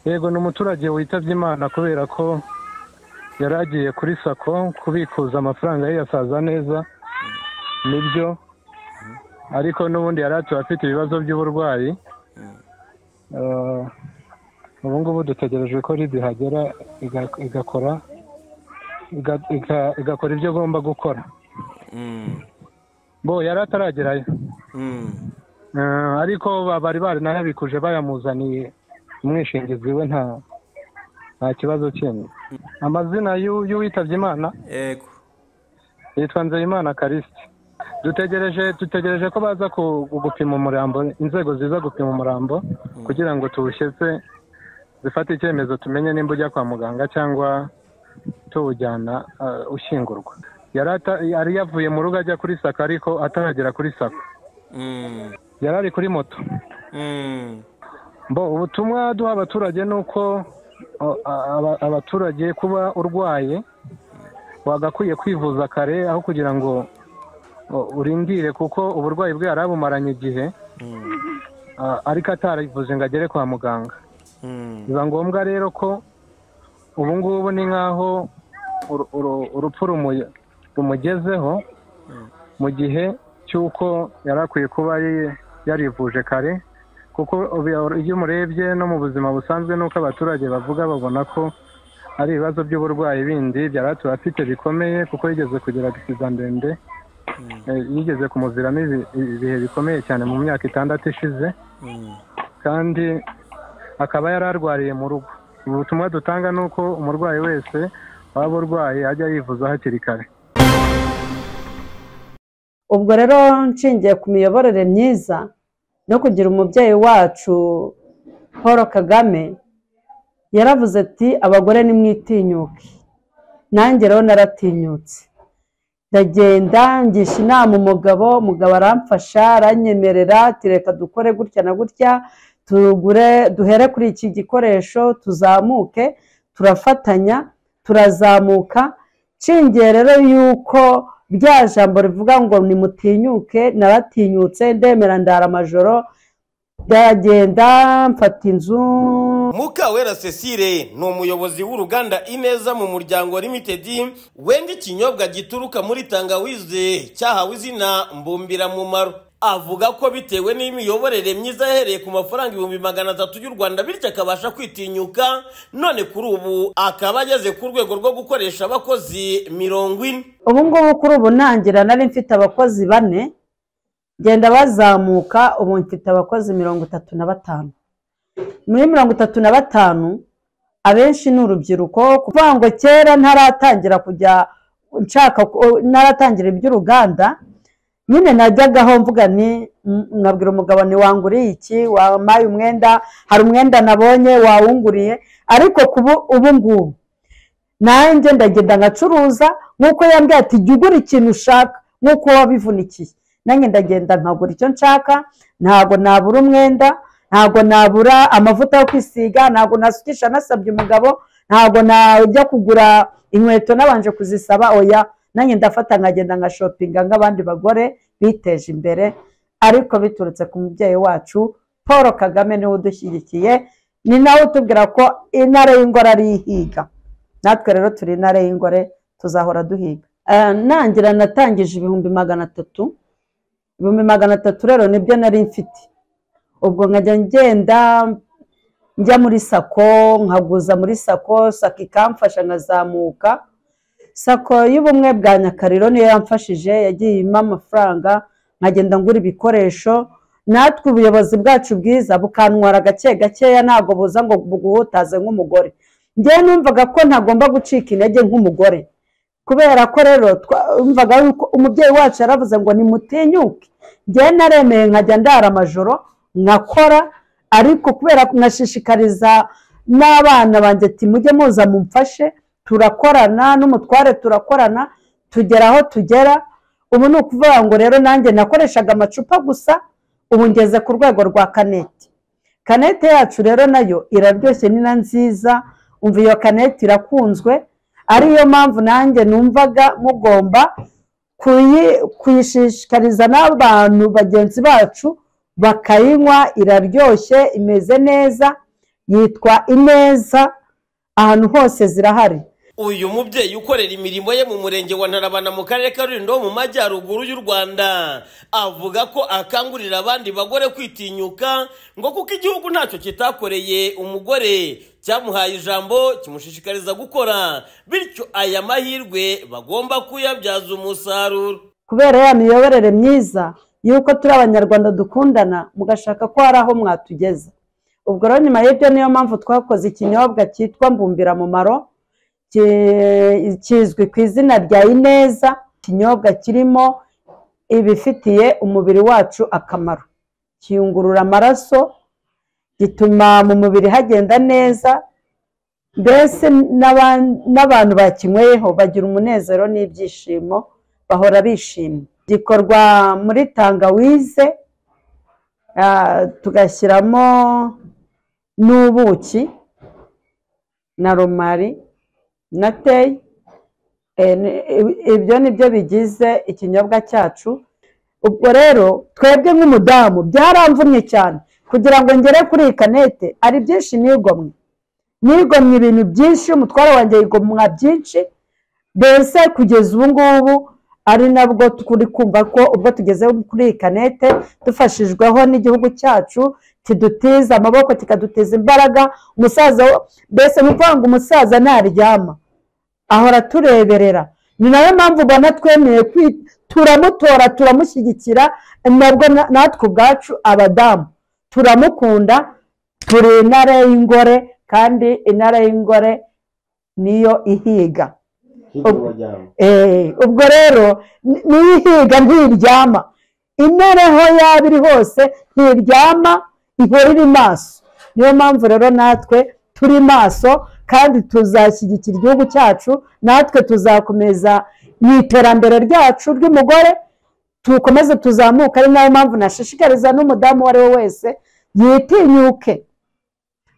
yego ni umuturage witabye imana kubera ko yari agiye kuri sako kubikuza amafaranga ye yasaza neza nibyo ariko n'ubundi yari atuye afite ibibazo by'uburwayi Eh, ubu ngubu dutegereje ko ridi hagera iga- igakora iga- iga- igakora ibyo agomba gukora Mm. bo yari ataragerayo Mm. Eh, ariko ba- bari baranabikuje bayamuzaniye umwishingizi we nta nta kibazo kindi amazina y'u- y'uwitabye imana Yego. yitwa nzeyimana karisite dutegereje dutegereje ko baza ku- gupima umurambo inzego ziza gupima umurambo kugira ngo tuwushyitse zifate icyemezo tumenye nimba ujya kwa muganga cyangwa tuwujyana eh, ushyingurwa yari ata- yari yavuye mu rugo ajya kuri sako ariko ataragera kuri sako Mm. yari ari kuri moto Mm. bo ubutumwa duha abaturage ni uko o, a- aba- abaturage kuba urwaye wagakwiye kwivuza kare aho kugira ngo o, urindire kuko uburwayi bwe yari abumaranye igihe Mm. a- ariko atarivuze ngo agere kwa muganga Mm. biba ngombwa rero ko ubu ngubu ni nk'aho uru- uru- urupfu rumu- rumugezeho mu gihe cy'uko yari akwiye kuba yi- yarivuje kare kuko ubu- iyo umurebye no mu buzima busanzwe nuko abaturage bavuga babona ko ari ibibazo by'uburwayi bindi byari atuye afite bikomeye kuko yigeze kugira gisiza ndende Eh, yigeze kumuziramo ibi- ibihe bikomeye cyane mu myaka itandatu ishize Mm. kandi akaba yari arwariye mu rugo ubutumwa dutanga ni uko umurwayi wese waba urwaye ajya yivuza hakiri kare ubwo rero nshingiye ku miyoborere myiza no kugira umubyeyi wacu paul kagame yaravuze ati abagore nimwitinyuke nanjye rero naratinyutse ndagenda ngisha inama umugabo umugabo aramfasha aranyemerera ati reka dukore gutya na gutya tugure duhere kuri iki gikoresho tuzamuke turafatanya turazamuka nshingiye rero yuko rya jambo rivuga ngo nimutinyuke naratinyutse ndemera ndara amajoro ndagenda mfata inzu mukawera cecile ni umuyobozi w'uruganda ineza mu muryango limited wenda ikinyobwa gituruka muri tangawize cyahawe izina mbumbiramumaro avuga ko bitewe n'imiyoborere myiza yahereye ku mafaranga ibihumbi magana atatu y'u rwanda bityo akabasha kwitinyuka none kuri ubu akaba ageze ku rwego rwo gukoresha abakozi mirongo ine ubu ngubu kuri ubu ntangira nari mfite abakozi bane genda bazamuka ubu mfite abakozi mirongo itatu na batanu muri mirongo itatu na batanu abenshi ni urubyiruko kuvuga ngo kera ntaratangira kujya nshaka ku- ntaratangira iby'uruganda nyine najyagaho mvuga ni m- nkabwira umugabo ni wanguriye iki wampaye umwenda hari umwenda nabonye wawunguriye ariko kubu ubu ngubu nanjye ndagenda ngacuruza nk'uko yambwiye ati jya ugura ikintu ushaka nk'uko wabivunikiye nanjye ndagenda nkagura icyo nshaka ntabwo nabura umwenda ntabwo nabura amavuta yo kwisiga ntabwo nasukisha nasabye umugabo ntabwo najya kugura inkweto nabanje kuzisaba oya nanjye ndafata nkagenda nka shopinga nk'abandi bagore biteje imbere ariko biturutse ku mubyeyi wacu paul kagame niwe udushyigikiye ni nawe utubwira ko intare y'ingoro ari ihiga natwe rero turi intare y'ingore tuzahora duhiga Eh, nangira natangije ibihumbi magana atatu ibihumbi magana atatu rero nibyo nari mfite ubwo nkajya ngenda njya muri sako nkaguza muri sako sako ikamfasha nkazamuka sako y'ubumwe bwa nyakariro niyo yamfashije yagiye impa amafaranga nkagenda ngura ibikoresho natwe ubuyobozi bwacu bwiza bukantwara gake gakeya ntabwo buza ngo buguhutaze nk'umugore njyewe numvaga ko ntagomba gucika intege nk'umugore kubera ko rero twumvaga yuko umubyeyi wacu yaravuze ngo nimutinyuke njyewe naremeye nkajya ndara amajoro nkakora ariko kubera ko nkashishikariza n'abana banjye ati mujye muza mumfashe turakorana n'umutware turakorana tugera aho tugera ubu ni ukuvuga ngo rero nanjye nakoreshaga amacupa gusa ubu ngeze ku rwego rwa kaneti kanete yacu rero nayo iraryoshye ni na nziza umva iyo kanete irakunzwe ariyo mpamvu nanjye numvaga mugomba kuyi- kuyishishikariza n'abantu bagenzi bacu bakayinywa iraryoshye imeze neza yitwa ineza ahantu hose zirahari uyu mubyeyi ukorera imirimo ye mu murenge wa ntarabana mu karere ka rulindo mu majyaruguru y'u rwanda avuga ko akangurira abandi bagore kwitinyuka ngo kuko igihugu ntacyo kitakoreye umugore cyamuhaye ijambo kimushishikariza gukora bityo aya mahirwe bagomba kuyabyaza umusaruro kubera ya miyoborere myiza y'uko turi abanyarwanda dukundana mugashaka ko hari aho mwatugeza ubwo rero nyuma y'ibyo niyo mpamvu twakoze ikinyobwa cyitwa mbumbira mumaro kizwi ku izina rya ineza ikinyobwa kirimo ibifitiye umubiri wacu akamaro kiyungurura amaraso gituma mu mubiri hagenda neza mbese n'abantu bakinyweyeho bagira umunezero n'ibyishimo bahora bishimye gikorwa muri tangawize tugashyiramo n'ubuki na romari na teyi ibyo ni byo bigize ikinyobwa cyacu ubwo rero twebwe nk'umudamu byaramvunye cyane kugira ngo ngere kuri iyi kanete ari byinshi nigomwe nigomwe ibintu byinshi umutwaro wanjye yigomwa byinshi mbese kugeza ubu ngubu ari nabwo turi kumva ko ubwo tugeze kuri iyi kanete dufashijweho n'igihugu cyacu kidutiza amaboko kikadutiza imbaraga umusaza mbese ni ukuvuga ngo umusaza ntaryama ahora atureberera ni nayo mpamvu ubona twemeye turamutora turamushyigikira nabwo natwe ubwacu abadamu turamukunda turi intare y'ingore kandi intare y'ingore niyo ihiga ubwo rero niyo ihiga ntiryama intare aho yaba iri hose ntiryama ihora iri maso niyo mpamvu rero natwe turi maso kandi tuzashyigikira igihugu cyacu natwe tuzakomeza mu iterambere ryacu ry'umugore tukomeze tuzamuka ari nayo mpamvu nashishikariza n'umudamu uwo ari we wese yitinyuke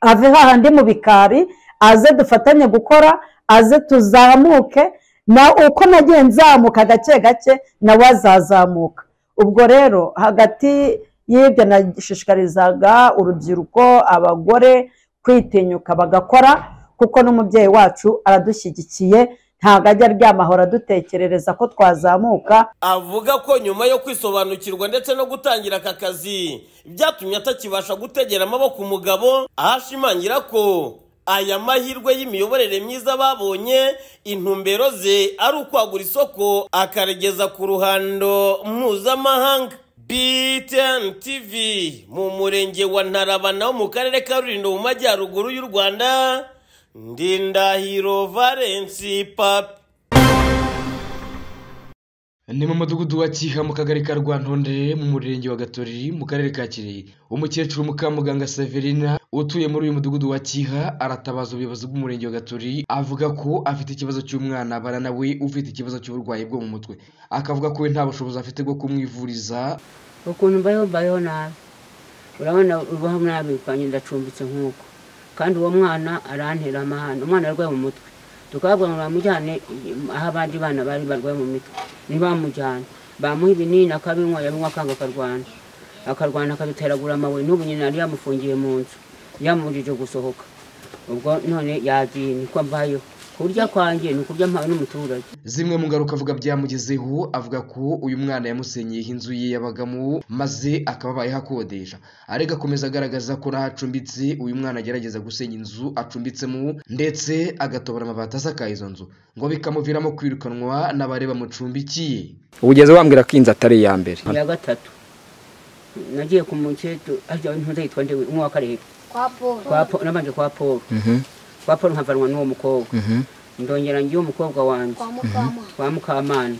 ave hahandi mu bikari aze dufatanye gukora aze tuzamuke na uko nagiye nzamuka gake gake nawe azazamuka ubwo rero hagati y'ibyo nashishikarizaga urubyiruko abagore kwitinyuka bagakora kuko n'umubyeyi wacu aradushyigikiye ntabwo ajya aryama ahora adutekerereza ko twazamuka avuga ko nyuma yo kwisobanukirwa ndetse no gutangira aka kazi byatumye atakibasha gutegera amaboko umugabo ahashimangira ko aya mahirwe y'imiyoborere myiza babonye intumbero ze ari ukwagura isoko akarigeza ku ruhando mpuzamahanga BTN TV mu murenge wa ntarabana wo mu karere ka rulindo mu majyaruguru y'u rwanda ndindahiro valensi papi ni mu mudugudu wa kiha mu kagari ka rwantonde mu murenge wa gatoriri mu karere ka kirehe umukecuru mukamuganga severina utuye muri uyu mudugudu wa kiha aratabaza ubuyobozi bw'umurenge wa gatoriri avuga ko afite ikibazo cy'umwana bana nawe ufite ikibazo cy'uburwayi bwo mu mutwe akavuga ko we nta bushobozi afite bwo kumwivuriza ukuntu mbayeho mbayeho nabi urabona ubaho nabi kwanjye ndacumbitse nk'uko kandi uwo mwana arantera amahane umwana arwaye mu mutwe tukababwira ngo bamujyane aho abandi bana bari barwaye mu mitwe ntibamujyane bamuha ibinini akabinywa yabinywa akanga akarwana akarwana akaduteragura amabuye n'ubu nyina yari yamufungiye mu nzu yamubujije gusohoka ubwo none yagiye niko mbayeho kurya kwanjye ni ukurya mpawe n'umuturage zimwe mu ngaruka avuga byamugezeho avuga ko uyu mwana yamusenyeho inzu ye yabagamo maze akaba abayeho akodesha ariko akomeza agaragaza ko n'aho acumbitse uyu mwana agerageza gusenya inzu acumbitsemo ndetse agatobora amabati asakaye izo nzu ngo bikamuviramo kwirukanwa n'abareba mucumbikiye ubugeze wambwira ko iyi nzu atari iya mbere iya gatatu nagiye ku mukecuru arya ntuze yitwa ndewe umwe wa karere nabanje kwa paul kwa paul nkavanwa n'uwo mukobwa ndongera ngiye umukobwa wanjye kwa mukamana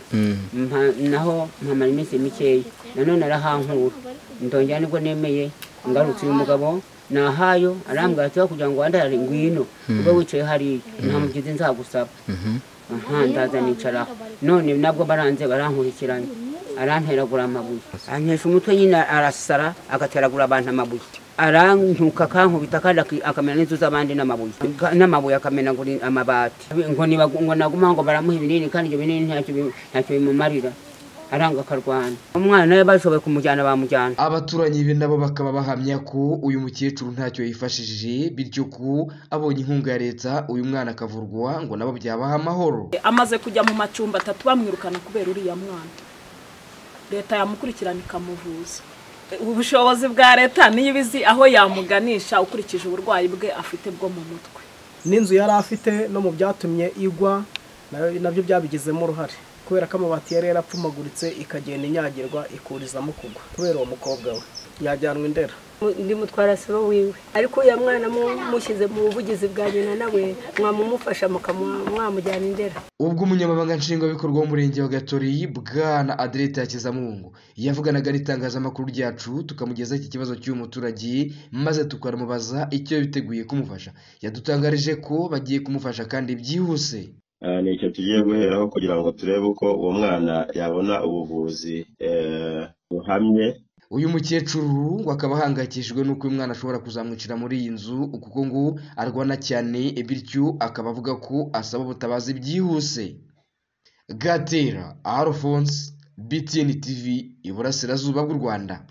naho mpamara iminsi mikeya nanone arahankura ndongera nibwo nemeye ngarutse uyu mugabo nahayo arambwira ati kugira ngo wandare ngwino ubwo wicaye hariya nta mugizi nzagusaba aha ndaza nicaraho none nabwo baranze barankurikiranye aranteragura amabuye ankesha umutwe nyine arasara agateragura abantu amabuye arantuka akankubita kandi akamena n'inzu z'abandi n'amabuye n'amabuye akamena amabati ngo naguma ngo baramuha ibinini kandi ibyo binini ntacyo bimumarira aranga akarwana umwana nawe bashoboye kumujyana bamujyana abaturanyi be nabo bakaba bahamya ko uyu mukecuru ntacyo yifashishije bityo ko abonye inkunga ya leta uyu mwana akavurwa ngo nabo byabaha amahoro amaze kujya mu macumbi atatu bamwirukana kubera uriya mwana leta yamukurikirana ikamuvuza ubushobozi bwa leta niyo iba izi aho yamuganisha ukurikije uburwayi bwe afite bwo mu mutwe n'inzu yari afite no mu byatumye igwa nayo- nabyo byabigizemo uruhare kubera ko amabati yari yarapfumaguritse ikagenda inyagirwa ikurizamo kugwa kubera uwo mukobwa we yajyanwe indera undi mutwara sibo wiwe ariko uriya mwana mu- mushyize mu buvugizi bwa nyina nawe mwamumufasha mukamuha- mwamujyana indera ubwo umunyamabanga nshingwabikorwa w'umurenge wa gatori bwana aderete hakizamungu yavuganaga n'itangazamakuru ryacu tukamugezaho iki kibazo cy'uyu muturage maze tukanamubaza icyo biteguye kumufasha yadutangarije ko bagiye kumufasha kandi byihuse Ah, ni icyo tugiye guheraho kugira ngo turebe uko uwo mwana yabona ubuvuzi eh, buhamye uyu mukecuru ngo akaba ahangayikishijwe n'uko uyu mwana ashobora kuzamwicira muri iyi nzu kuko ngo arwana cyane bityo akaba avuga ko asaba ubutabazi byihuse gatera alphonse btn tv iburasirazuba bw'u rwanda